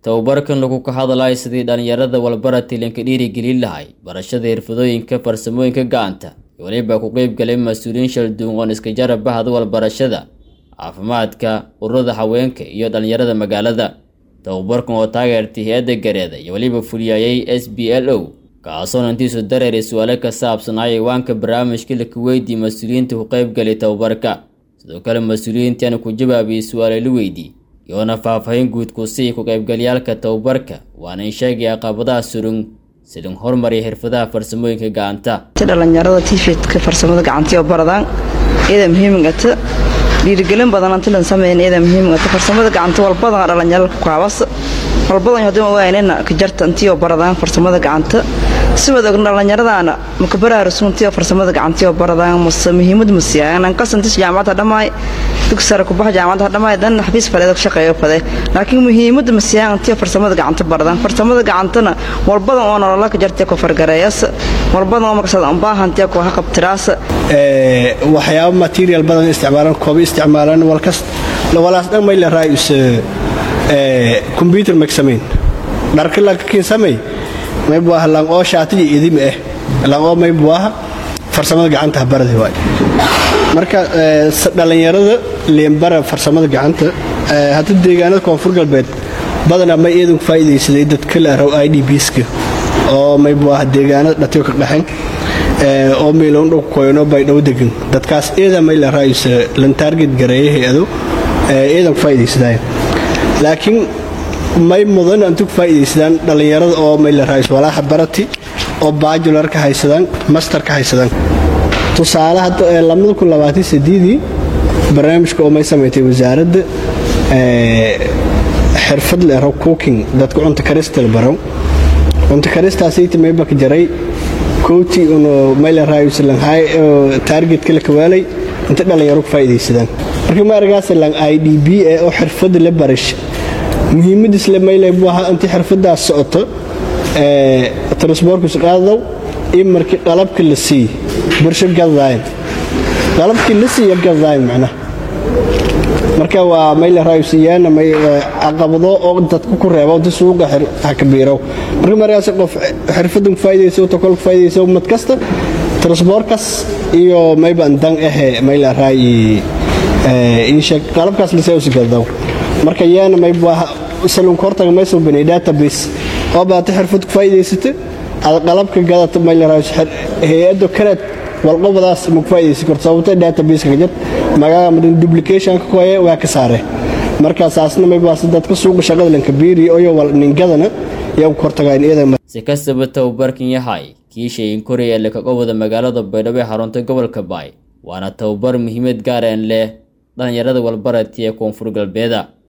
tababarkan lagu ka hadlayo sidii dhallinyarada walbarati lanka dhiirigelin lahay barashada xirfadooyinka farsamooyinka gacanta iyo weliba ku qeyb galay mas-uuliyiin shalduun oon iska jarab bahda walbarashada caafimaadka ururada haweenka iyo dhallinyarada magaalada tababarkan oo taageertay hay-adda gareeda iyo weliba fuliyayay s b l o kaasoona intiisu dareeray su-aalo ka saabsanaayo iwaanka barnaamijka laka weydiiyey mas-uuliyiinta ku qeyb galay tababarka sidoo kale mas-uuliyiintiana ku jawaabiyey su-aalo la weydiiyey iyoona faahfaahin guud ku sii ku qaybgalyaalka tababarka waana in sheegaya caqabadaha surun silin hormariya xirfadaha farsamooyinka gacanta dhalinyarada tifidka farsamada gacantiyo baradaan iyada muhiimigata dhiirigelin badan antilan sameyn iyada muhiimigata farsamada gacanta walbadan dhalinyarada kukaabas walbadan hadii waanina kajarta intiyo baradaan farsamada gacanta si wada dhalinyaradaana makabaraarusuntiyo farsamada gacantiyo baradaan mase muhiimad masiyaanan qasantis jaamacadda dhammaay dugsara kubaxa jaamacadda dhammaay dan xafiis faleedo ka shaqeeyo fade laakiin muhiimada masiyaan intiyo farsamada gacanta baradaan farsamada gacantana walbadan oo nolola kajartiya ku fargareeyas walbadan oo markasaad unbaahantiya ku haqabtiraas waxyaabo material badan isticmaalan koobi isticmaalan walkas walaas dhan may la raayus computer mak samayn dharka lakakin samay may buaha lang oo shaatiga idimi ah lang oo may buaha farsamada gacanta baradi waay marka dhallinyarada leembara farsamada gacanta hadda deegaanada koonfur galbeed badanaa may eedan ku faa'iidaysaday dadka la araw i d bska oo may buaha deegaanada dhatiyo ka dhaxan oo meeloon dhow koyno bay dhow degan dadkaas eedan may la raayusa lan taarget gareeya hay-ado eedan ku faa'iidaysadaayo laakiin may mudan antu ku faa'iidaysadaan dhallinyarada oo may la raayus walaaxa barati oo baajular ka haysadaan master ka haysadaan tusaale hadda ii barnaamijka oo may samaysay wasaaradda xirfad leero cooking dadka cunta karista la baro cunta karistaasayta maybaka jaray kooti uno may la raayus langhay taargetka la kawaalay inta dhallinyaro ku faa'iidaysadaan marka maaragaas lang i d b ee oo xirfadda la barash muhiimadiisle mayle buu ahaa intii xirfadaas socoto transborkus qaadaw iyo markii qalabka la siiy bursho gadaayn qalabkii la siiya gadaayn macnaha marka waa mayle raayusiyaana may caqabado oo dadka ku reeba inti suuqa hakabiirow marka markaas qof xirfadan ku faa'iidaysa tokol ku faa'iidaysa ummad kasta transborkas iyo mayba dan ahe mayle raayi insheeg qalabkaas la seewsi gadaw marka yaana mayba salunka hortaga maysan banay database oo baata xirfad ku faa'iidaysata ada qalabka gadata maylaraayus hay-adda kaleed walqobadaas ma ku faa'iidaysan karto sababta database-ka jir magaca madan duplicationka koye waa ka saare markaasaasna maybaas dadka suuqa shaqada lanka biiri oyo wal ningadana yaa ku hortagaan iyada si kastaba tababarkan yahay kii sheegin koreya ee lakaga wada magaalada baydhabo ee xarunta gobolka baay waana tababar muhiimad gaareen leh dhallinyarada walbarati ee koonfur galbeeda